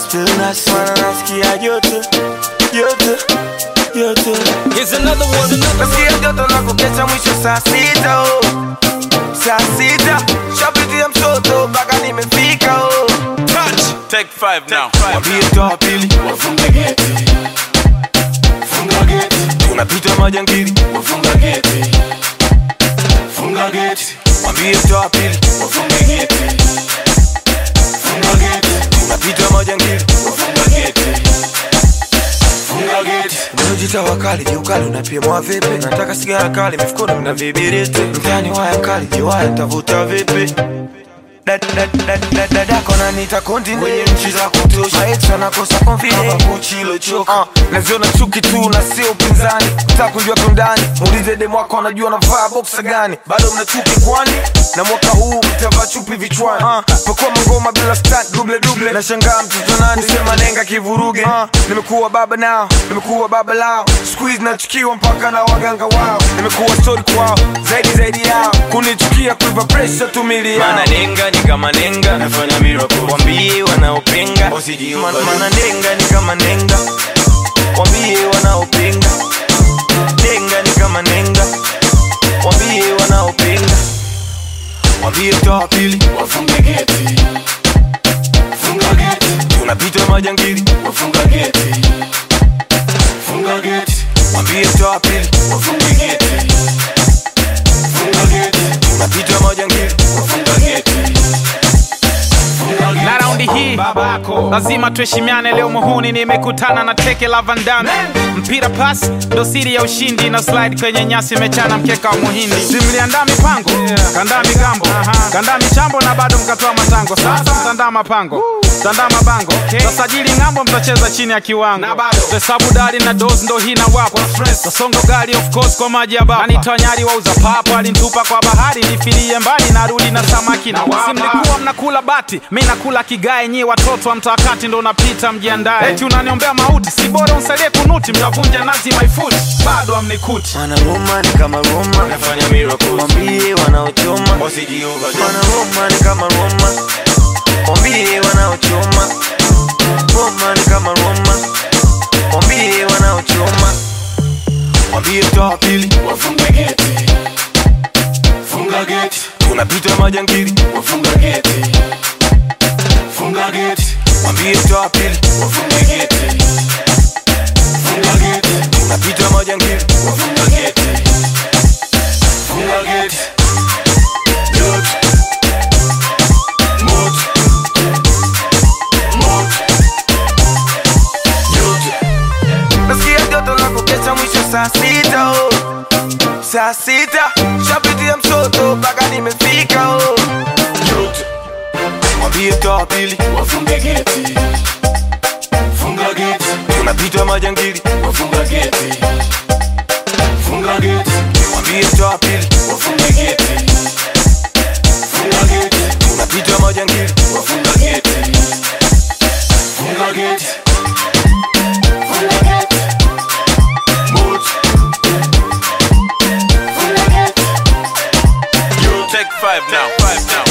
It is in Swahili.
still nasi mana nasikia joto joto joto Here's another one. nasikia joto na kukesha mwisho saa sita oh. saa sita shapitia mtoto mpaka nimefika oh. Touch. Take five now. Mwambie toa pili Wafunge geti, funga geti, tunapita majangili wafunga geti, funga geti, mwambie toa pili wafunge geti, funga geti, tunapita majangili wafunga geti, funga geti. Unajita wakali jiukali unapimwa vipi? Nataka sigara kali mifukoni mna vibiriti mtani waya kali jiwaya tavuta vipi? dadako nanita kontinent kwenye nchi za kutosha maeti wanakosa confidence kuchilochoka uh, naziona chuki tu na sio upinzani taka kujua kiundani muulize demu wako anajua navaa boksa gani bado mna chuki kwani na mwaka huu mtavaa chupi vichwani uh, pakuwa mangoma bila stunt duble duble nashangaa mtoto nani sema nenga kivuruge uh, nimekuwa baba nao nimekuwa baba lao squeeze nachukiwa mpaka na waganga wao nimekuwa story kwao zaidi zaidi yao kunichukia kuipa pressure tumili yao Mana nenga ni kama nenga. nafanya miracle Wambie wanaopinga. Man- mana nenga ni kama nenga wambie wanaopinga nenga ni kama nenga wambie wanaopinga wambie toa pili Wafunge geti, funga geti, tunapita majangili wafunga geti, funga geti, wambie toa pili wafunge geti, funga geti, tunapita majangili wafunga geti, funga geti. na raundi hii lazima tuheshimiane leo muhuni nimekutana na teke la vandame mpira pas ndo siri ya ushindi na slide kwenye nyasi imechana mkeka wa muhindi simliandaa mipango kandaa migambo kandaa michambo na bado mkatoa matango sasa mtandaa mapango mtandaa mabango tasajili ng'ambo mtacheza chini ya kiwango hesabu dari na dos ndo hii na wapo tasongo gari of course kwa maji ya baba anitoa nyari wauza papo alinitupa kwa bahari nifilie mbali narudi na samaki na wapa simlikuwa mnakula bati mi nakula kigae nyi watoto wa mtakati ndo unapita mjiandae eti unaniombea mauti si bora unsalie kunuti mtavunja nazi my foot bado amnikuti mana Roma ni kama Roma Nafanya miracle. wambie wanaochoma mana Roma ni kama Roma wambie wanaochoma Roma ni kama Roma wambie wanaochoma wambie toa pili Wafunge geti, funga geti, tunapita majangili wafunga geti, funga geti, wambie toa pili wafunge geti, funga geti, tunapita majangili wafunga geti, funga geti. Joto, moto, moto, joto. nasikia joto la kukesha mwisho saa sita oh. saa sita shapitia msoto mpaka nimefika oh. Joto, wambie toa pili wafunge geti, funga geti, tunapita majangili wafunga geti, funga geti, wambie toa pili wafunge geti, funga geti, tunapita majangili wafunga geti, funga geti, funga geti, moto, funga geti. Take five now. Five now.